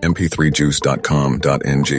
mp3juice.com.ng.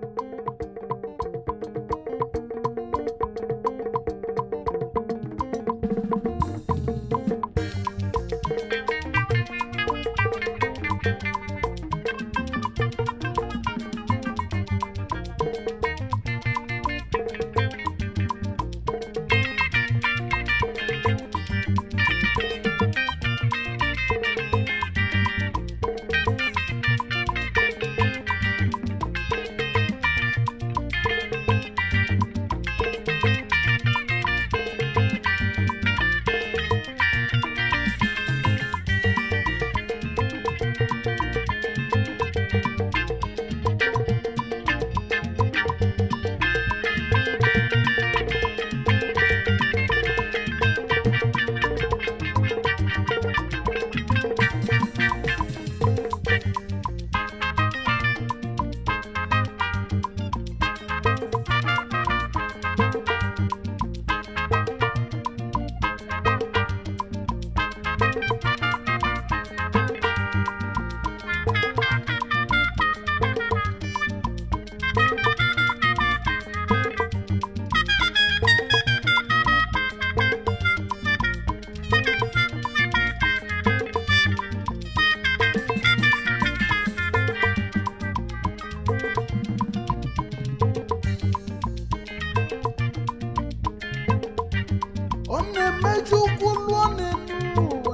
ọ na-emeju ụkwụ lụọ n'elu ụwa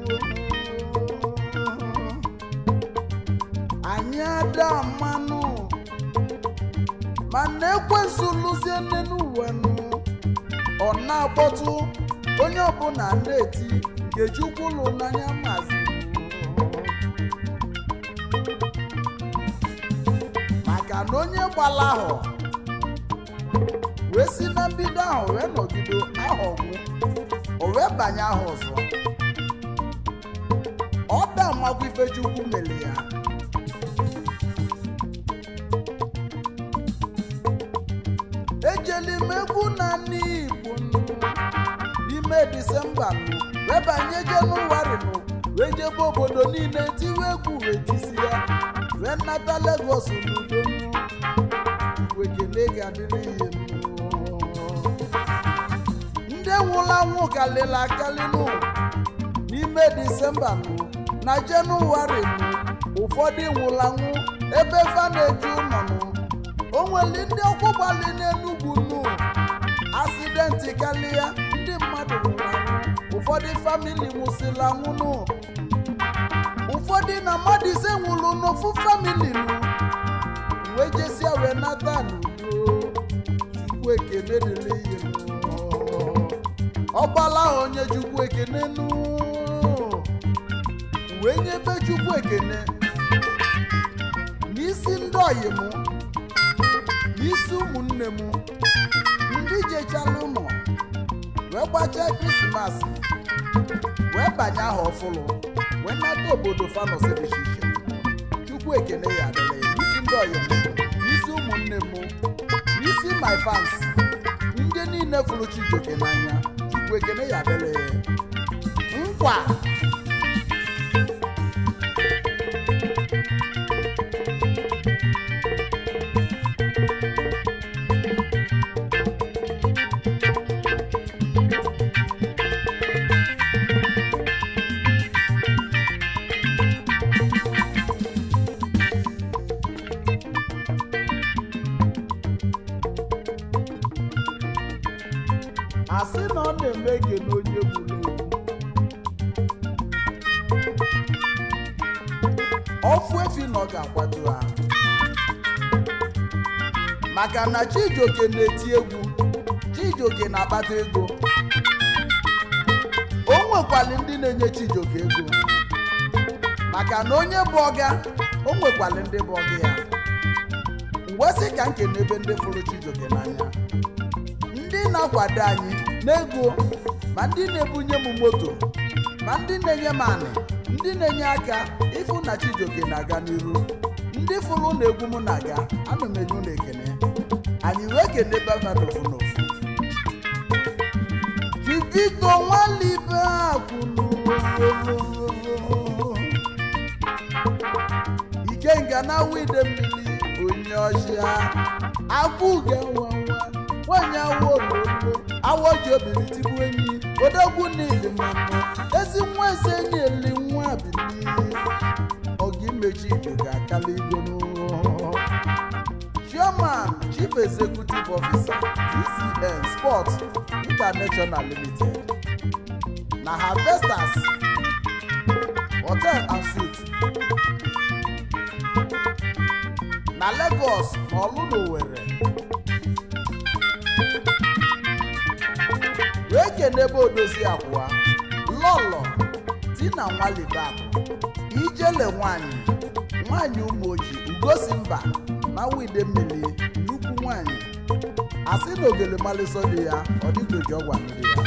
anyị ada mmanụ mana ekwensu lụzie n'elu ụwa nụ. ọ na-akpọtụ onye ọbụla na-eti ngejukwu lụ n'anya mazi maka na onye gbala ahụ wee si na mbido ahụ wee nọgido ahụ ọgwụ o wee banye ahụ ọzọ ọ da makwa ifechukwu mere ya ejeli m egwu na n'igbo n'ime disemba nụ wee banye jenụwarị nụ wee jebe obodo niile tiwe egwu wee tisi ya wee nata legos n'udo nụ igwe kele ga-adịrị ihe nnụ ndị nwụrụ anwụ kalịla akalị nụ n'ime disemba nụ na jenụwarị nụ ụfọdụ nwụrụ anwụ ebe fa na-eju ụlọ nụ o nwere ndị ọkwụ gbalị n'enugwu nụ asidenti kalịa ndị mmadụ nwụrụ anwụ ụfọdụ famili nwụsịrị anwụ nụ ụfọdụ na mmadụ ise nwụrụ n'ofu famili nụ wee jesia wee nata n'udo chukwu ekene dịrị ihe ọgbala ahụ onye chukwu ekene nụ wee nyebe chukwu ekene n'isi ndị ọyị m n'isi ụmụnne m ndị jechala ụlọ wee gbachaa krismas wee banye aha ọfụlụ wee nata obodo fanọsi dị iche iche chukwu ekene ya adịla ya n'isi ndị ọyị m n'isi ụmụnne m n'isi my fans ndị niile fụrụ chijioke n'anya chukwu ekene ya adịla ya nkwa asị na ọ na-eme ege n'onye gburu egwu ọfụ efi na ọ ga-akwado ha maka na chijioke na-eti egwu chijioke na-akpata ego o nwekwali ndị na-enye chijioke ego maka na onye bụ ọga o nwekwali ndị bụ ọga ya mgbe sị ka nkene ebe ndị fụrụ chijioke n'anya ndị na-akwado anyị n'ego ma ndị na-ebunye m moto ma ndị na-enye m anị ndị na-enye aka ịfụ na chijioke na-aga n'iru ndị fụrụ na egwu m na-aga ana m enye ụlọ ekene anyị wee kene baba n'ofu n'ofu Vivito nwalibe akwụnụ ike ikenga na wide mmiri onye ọchịa abụga nwa nwa nwanyị awụ ololo awọ ji obiri tigbu enyi odogwu n'ili mmanụ ezi nwa eze enyi eli nwa bili ọga imechi ibe ga-akala igo n'ụlọ chairman chief executive officer tcn sports international limited na harvesters hotel and suites na lagos na oludowere wee kenebe odozi akwa lọlọ tina nwalibakụ ijele nwanyị nwanyị ụmụoji ugosi mba na wide mmiri nnukwu nwanyị asị na ogele mmalịsọ dị ya ọ dịgoji ọgwa ndị ya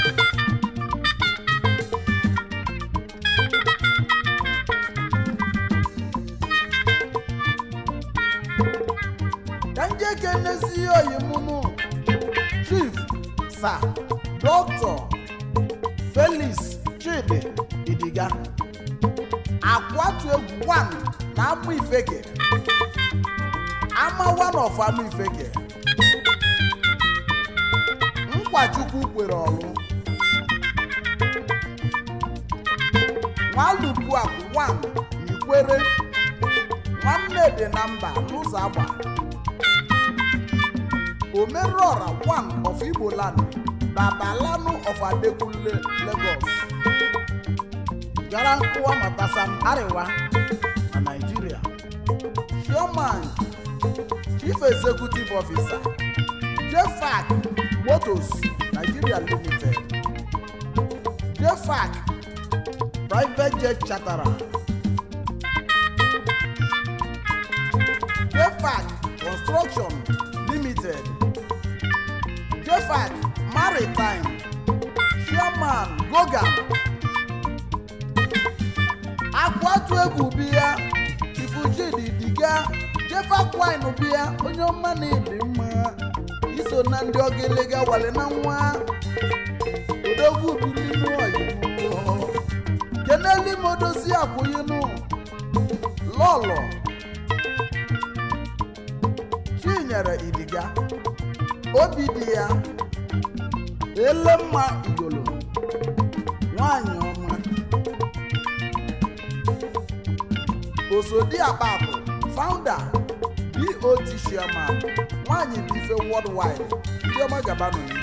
ka nje kenezi oyimunu chief sa dọkịta felix chidi idiga akwatu egwu wan na amụ ifeke ama one of amụ ifeke nkwachukwu kwere ọrụ nwalupu akụ wan n'ikwere nwanne dị na mba n'ụzọ agba omerọra one of igbo land babalanu of adekunle lagos gara nkụwa matasam ariwa na naijiria chairman chief executive officer jfac motors nigeria limited jfac private jet charterer jfac construction limited jfac maritime chairman gogan akwatu egwu biya chifujidi diga jefakwine biya onye ọma na-ebi mma iso na ndị ogelega wale na nwa odogwu bilinu oyibo keneli modozi akwụyinu lọlọ chinyere idiga obi dị ya elemma igolo nwanyị ọma osodi akpakụ founder bot chairman nwanyị bife worldwide ndị ọma gaba n'oyibo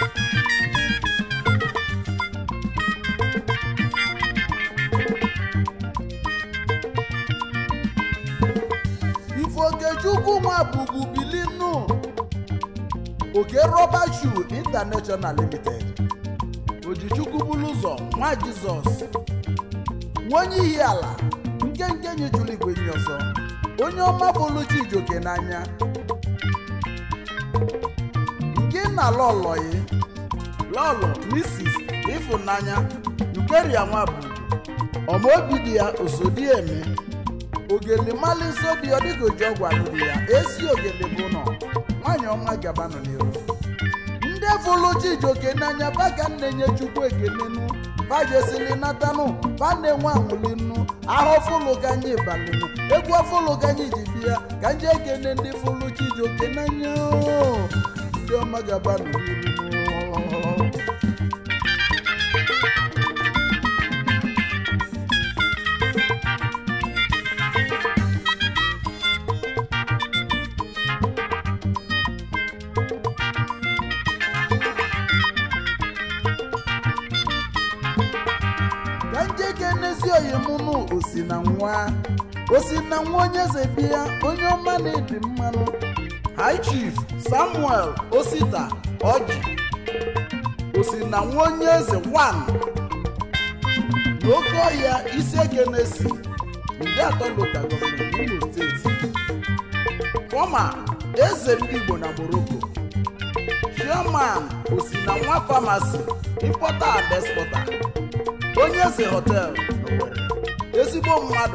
ifokechukwu nwa bubu bilinu oke rọba shoe international limited ojichukwu bulu ụzọ nwa jizọs nwenye ihi ala nkenke nyejuru igwe nyi ọzọ onye ọma bụluchi ijoke n'anya nke na lọlọyi lọlọ misis ịfụnanya nkeria nwa bụ ọmaobi dị ya osodieme ogele mali nso dị ọ dịka oji ọgwụ alụrụ ya esi ogele bụ nọ nwanyị ọma gabanụ n'iru ndị fụlụ chijoke n'anya baga na-enye chukwu ekelenu bajesili natanụ ba na-enwe anwụlinu ahụ fụlụ ganye balinu egwu fụlụ ganye ji bịa ka nje ekene ndị fụlụ chijoke n'anya ndị ọma gabanụ n'iru ka njeke n'ezi oyimunu osi na nwa osi na nwa onye eze bịa onye ọma na-edi mmanụ high chief samuel osita ọjị osi na nwa onye eze wan n'oke ọhịa isi ekenesi ndị atọ local gọọmenti imo steeti fọma eze ndị igbo na morocco chairman osi na nwa famasi importer and exporter onye eze hotel Owerri, ezigbo mmadụ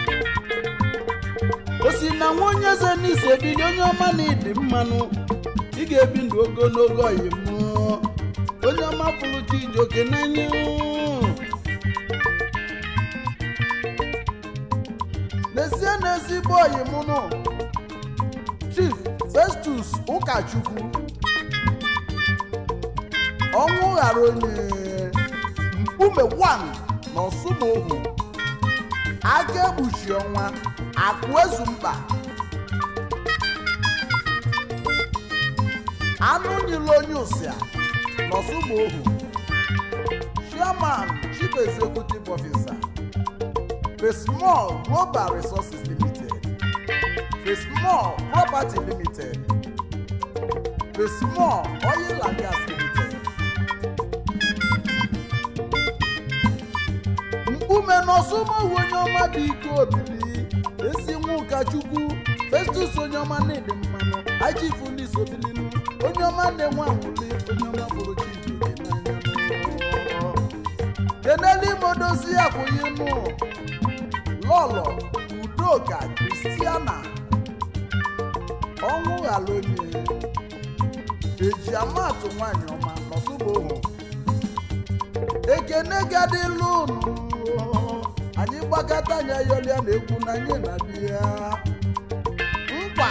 o si na nwa onye eze n'isi ebili onye ọma na ịdị mmanụ ị ga-ebi ndụ ogologo ọyịm onye ọma pụrụ chi ijoke n'anya n'ezie n'ezigbo oyi mụ nụ chief festus ụkachukwu ọnwụ ghara onye mkpume 1 na ọsụmohu aka ekpuchi ọnwa akụ ezu mkpa anụ niile onye ụsịa n'ọsụmohu chairman chief executive officer Fesmall Global Resources Limited Fesmall Property Limited Fesmall Oil and Gas Limited mkpume n'ọsụmohu onye ọma dị ike obili ezi nwa ụkọchukwu Festus onye ọma na-ede mmanụ ajifu ndị sobilinu onye ọma na-enwe anwụli onye ọma bụrụ Chijioke n'anya keneli modozi akwụghị nụ lọlọ udoka kristiana ọnwụ ghara onye eji amatụ nwanyị ọma n'ọsụbohu ekene gadịlụ unu anyị gbakọta anya yọlịa na egwu na anyị na bịa mkpa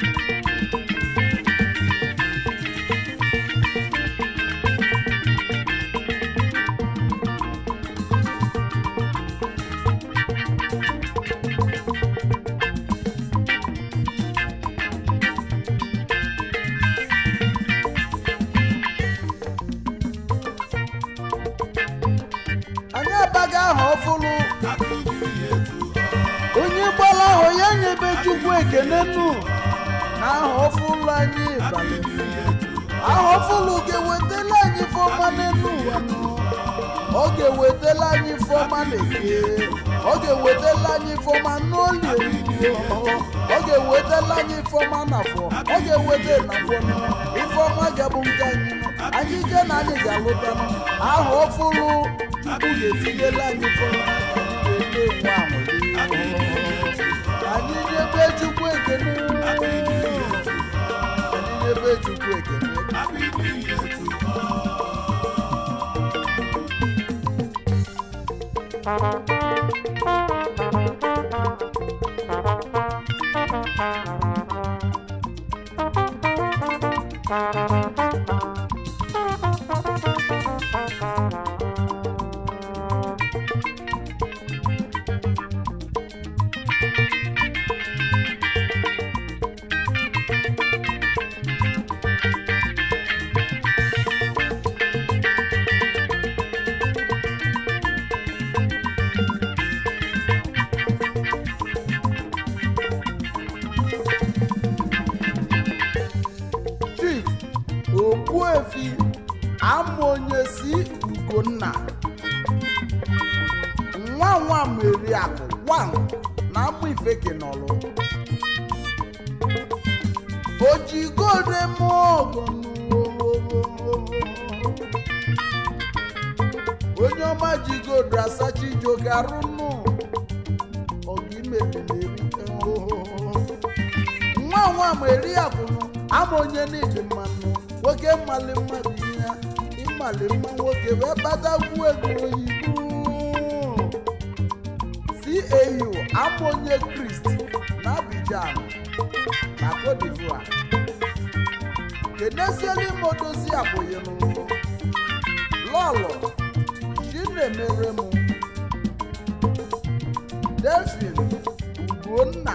anyị abaghị aha ọfụlụ onye gbara ahụ ya nyebe chukwu ekene nnu na aha ọfụlụ anyị balị aha ọfụlụ ga-ewetala anyị fọma n'elu ụwa nụ. ọ ga-ewetala anyị fọma n'eke ọ ga-ewetala anyị fọma n'olie ọ ga-ewetala anyị fọma n'afọ ọ ga-eweta n'afọ nụ. ifeọma ga-abụ nke anyị nụ. anyị ike na anyị ga-alụta nụ. aha ọfụlụ chukwu ga-etinyela anyị fọma ga-eme nwa anyị nyebe chukwu ekene anyị nyebe chukwu ekene chief okpuefi ama onye si ugonna nwa nwa meriakụ wan na amụ ifeke n'ọlụ ojigode mụọgụ onye ọma jigodo asachi jogarụnụ ọgimebiri nwa nwa ma eri akwụnụ ama onye n'ịdị mmanụ nwoke mmali mmadụ ihe ịmali mma nwoke wee kpatakwu ego oyibo cau ama onye krist na abidjan na cote divoire keneziela imodozi abụghị n'ụlọ lọlọ chinemere m delphin ugonna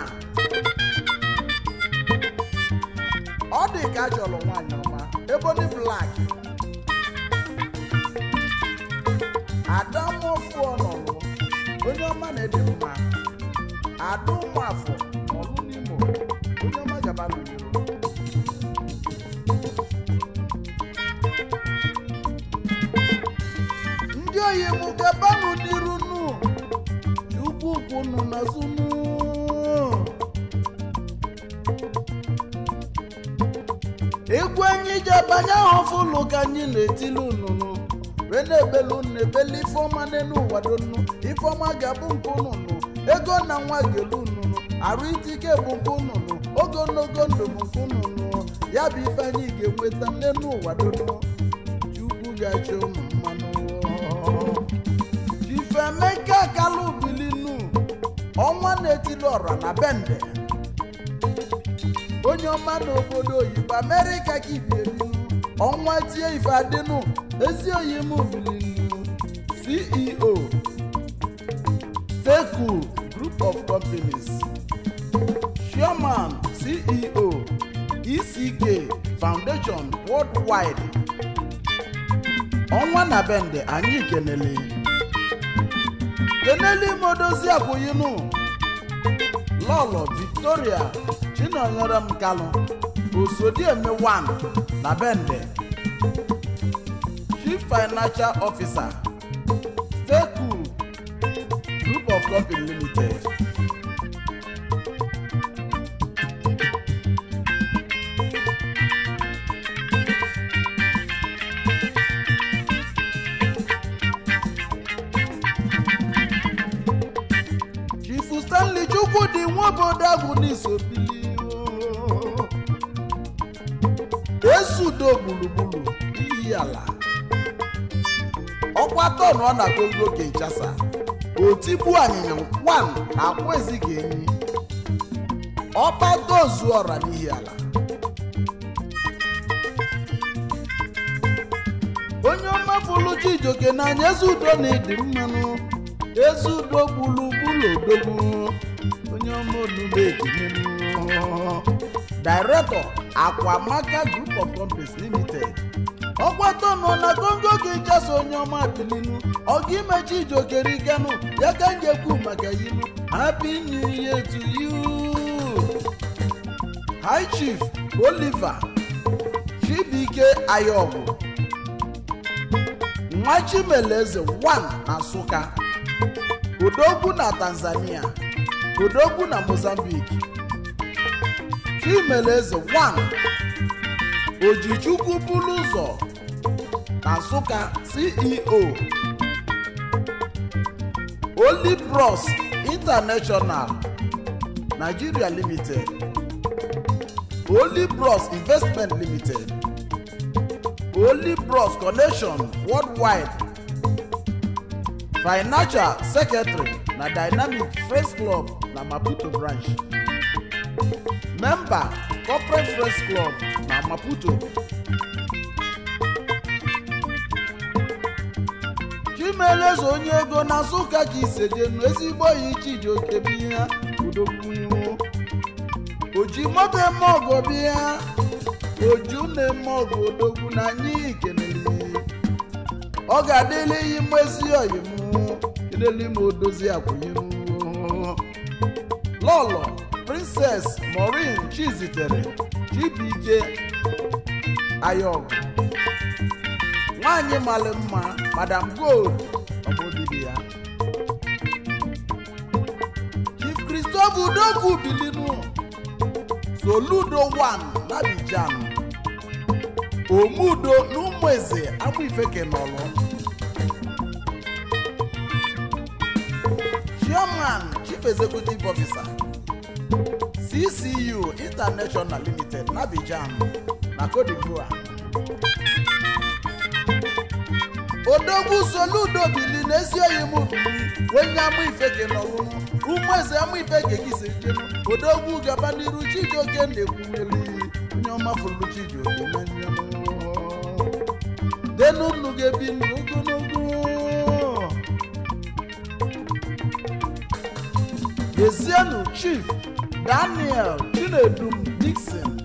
ọ dị ka a chọrọ nwaanyị ọma ebony black adamọfụ ọnọlụ onye ọma na-ede mma ada ụmụafọ ọlụ n'imo onye ọma gaba n'iro ndị oyi m gabanụ n'iru nụ ukwu ukwu nụ n'azụ nụ egwu anyị ji abanye ahụ fụlụ ka anyị na-etili ununu wee na-ebelu unu ebele ifeọma n'elu ụwa donu ifeọma ga-abụ nke ununu ego na nwa ga-elu ununu arụ itike bụ nke ununu ogologo ndụ bụ nke ununu ya bụ ife anyị ga-enweta n'elu ụwa donu chukwu ga-achọ ụmụ mmanụ ifemeka kalụ bilinu ọnwa na-etili ọra na bende onye ọma n'obodo oyibo amerịka ka ibielu ọnwa tie ife adịnụ ezi oyi m bilinu ceo teku group of companies chairman ceo eck foundation worldwide ọnwa na bende anyị kenele kenele imodozi akwụyinu lọlọ victoria chinonyere m kalụ osodieme 1 na bende chief financial officer teku group of company limited chifu stanley chukwudi nwaobodo agwụ n'isobili esudo gburugburu iyi ala ọkwa tọn ọ na kongo kinshasa otibu anyịnya wan na akwa ezighị enyi ọba tozu ọra n'ihi ala onye ọma fụlụ chijoke n'anya eze udo na ịdị mmanụ eze udo gburugburu odogwu onye ọma olugbo ekenenu director akwamaka group of companies limited ọgbata nọ na kongo kinshasa onye ọma bilinu ọga imechi ijokerikenu ya ka njekwu maka yinu happy new year to you high chief oliver chibike ayọgwụ nwa chimeleze 1 na nsụka odogwu na tanzania odogwu na mozambique chimeleze 1 ojichukwu bulu ụzọ na nsụka ceo olibros international nigeria limited olibros investment limited olibros connection worldwide financial secretary na dynamic friends club na maputo branch member corporate friends club na maputo chimeleze onye ego na nsụka ka isejenu ezigbo ya chijioke biya udokwu oji moto eme ọgọ bịa oju na-eme ọgụ odogwu na anyị kenele ọ ga-adịla iyi mmezi oyim kelele ma odozi akwụnyem lọlọ princess maureen chizitere chibike ayọgụ nwanyị mara mma madam gold ọbụdịdị ya chief christopher udogwu bilinu soludo 1 n'abidjan omudo n'ụmụeze amụifeke nọlụ chairman chief executive officer ccu international limited n'abidjan na cote divoire odogwu soludo bili n'ezi oyi m bili onye amụifeke nọlụ ụmụeze amụifeke gị si jenu odogwu gaba n'iru chijioke na-ekwunyeli onye ọma fụrụ chijioke na nyanụ denu nnu ga-ebi ndụ ogologo Ezienu chief daniel chinedum dixon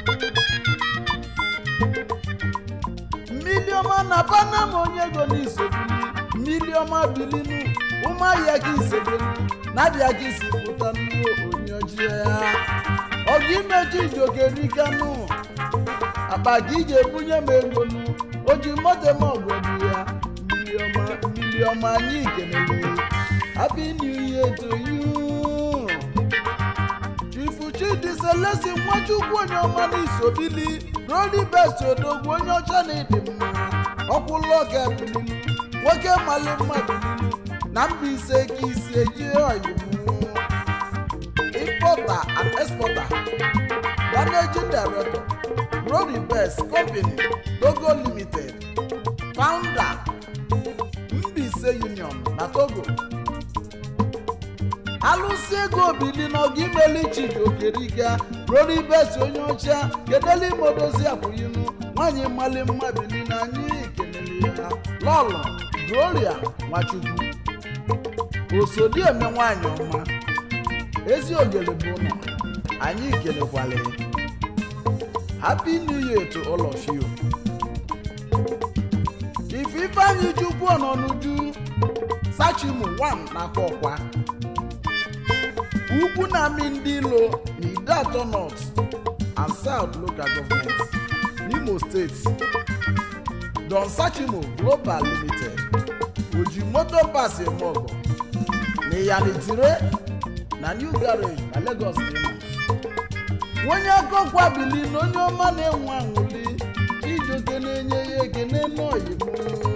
mmiliọma na panam onye ego n'isobili mmiliọma bilinu ụmụahịa gị isebelu na-abịa gị si pụta nnukwu onye ojii ya ọgụ imechi ijokerikanu akpa gị ga-ebunye m ego nu oji moto m ọgwọbi ya mmiliọma mmiliọma anyị kenele happy new year to you chifu chidi selesi nwachukwu onye ọma n'isobili roli best odogwu onye ọcha na ịdị mma ọkwụlọga bilinu nwoke mali mma bilinu na mbaise ka isi eji oyimu importer and exporter managing director roli best company togo limited founder Mbaise union na togo alụsị ego bili na ọga imeli chijiokerika ruo ibesi onye ọcha kedele imodozi akwụyinu nwaanyị mali mma bili na anyị kelele ya lọlọ gloria nwachukwu osodieme nwaanyị ọma ezi ogele bụ ụlọ anyị kelekwala ya happy new year to all of you ife ifeanyị chukwu ọnọnuju sachimu 1 n'aka ọkwa ugwu na-amị ndị ilo na ide atọ north and south local government n'imo steeti don sachimu global limited oji moto pass eme ọgọ na iyanitire na new garage na lagos dị mma onye akọkwa bili na onye ọma na-enwe aṅụli ijoke na-enye ya ekene n'oyibo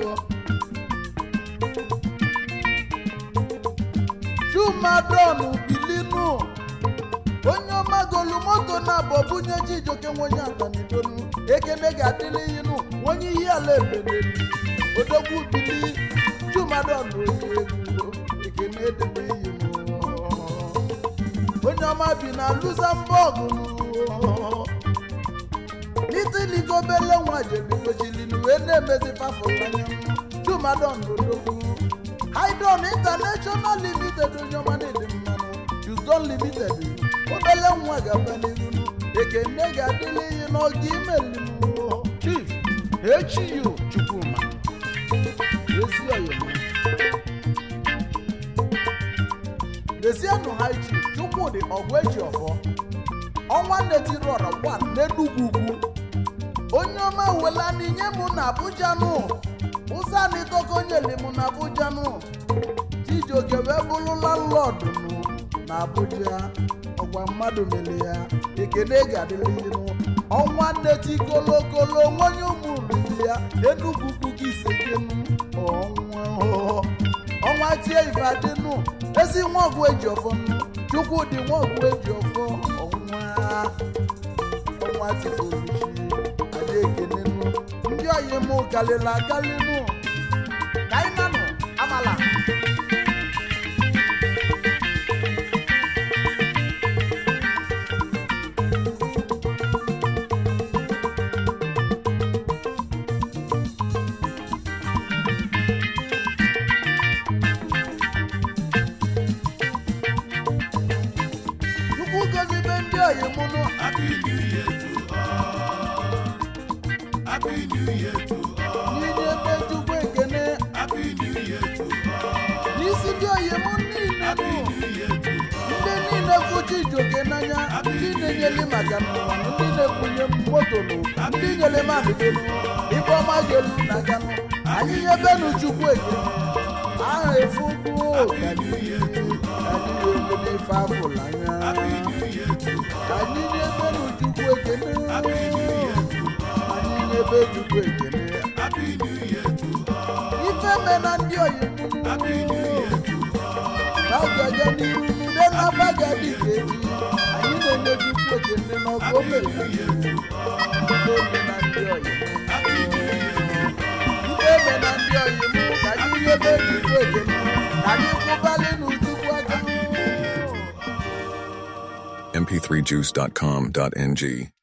chumadon bilinu onye ọma golu moto na-abọ bunye chijoke nwenye atanidonu ekene ga-adịrị inu onye ihe ala ebedelu odogwu bili chumadon onye egwu ekene edebe iyi onye ọma bi na luxembourg n'itiligobele nwa jebigochilinu wee na-emezi pafụlanya chumadon odogwu haidon international limited onye ọma na-ede mmanụ juzon limited obele nwa ga-aba n'iru ekene ga-adịrị ihe n'oge imelimu chief echiyu chukwuma ezi oyima lezienụ ha ichi chukwudị ọgụ eji ọfọ ọnwa netiri ọra gwa n'enugwu ugwu onye ọma wela n'inye mụ na abuja nụ ụzọ anịtọka onye limu na abuja nụ chijioke wee bụrụ landlọdụ nụ na abuja ọgwa mmadụ mere ya ekene ga-adịrị ihu ọnwa nneti kolokolo nwonye ụmụ riri ya enugwu ugwu gị isekenu ọnwa ọnwa tie ife adịnụ ezi nwa ọgwụ eji ọfọ nụ chukwu dị nwa ọgwụ eji ọfọ ọnwa ọnwa tifoluchi adị ekene nụ ndị oyi mụ kalịla akalị nụ ka anyị nanụ amala chukwu gozibe ndị oyi mụ nụ Happy New Year to all. Happy New Year to all. n'inye ebe chukwu ekene Happy New Year to all. n'isi ndị oyi mụ niile Happy nụ New Year to all. ndị niile kwuchi ijoke n'anya ndị na-enyeli maka n'ụwa ndị na-ekwunye m moto n'ụka ndị nyere m adịbenu ibe ọma ga-elu n'aka nụ anyị nyebenu chukwu ekene aha efukwu ka anyị ga-elele ife afụla anya Happy New Year to all. anyị nyebenu chukwu ekene Happy New Year to all. anyị nyebe chukwu ekene Happy New Year to all. ife me na ndị oyi Happy New Year to all. n'agaga n'iru n'ude na-abaga dị ka eji anyị na-enye chukwu ekene n'ọgụ o mere na ndị oyi Happy New Year to all. Ife eme na ndị oyi mụ ka anyị nyebe chukwu ekene ka anyị kwụbalị n'uchukwu aka mp3juice.com.ng